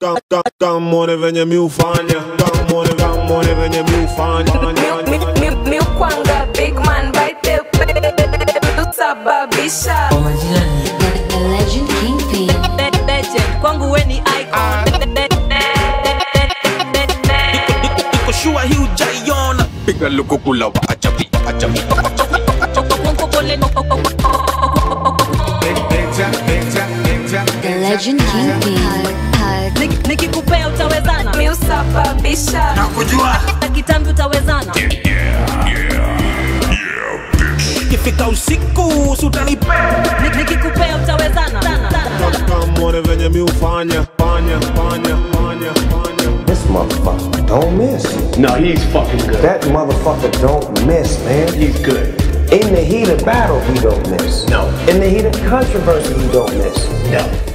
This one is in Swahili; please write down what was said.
kamone venye mi ufanya kamone kamone venye mi ufanya miukwanga big man baite sababisha Kwa majina ni The legend Kingpin. legend kwangu we ni icon Niko sure hii hujaiona piga lukukula wa ajabu wa ajabu The legend Kingpin. nikikupea utawezana miusababisha kujua na kitambi utawezana ikifika usiku sutanipea Ni- nikikupea utawezana kamone venye mi ufanya fanya fanya fanya fanya This motherfucker don't miss. No, he's fucking good. That motherfucker don't miss, man. He's good. In the heat of battle, he don't miss. No. In the heat of controversy, he don't miss. No.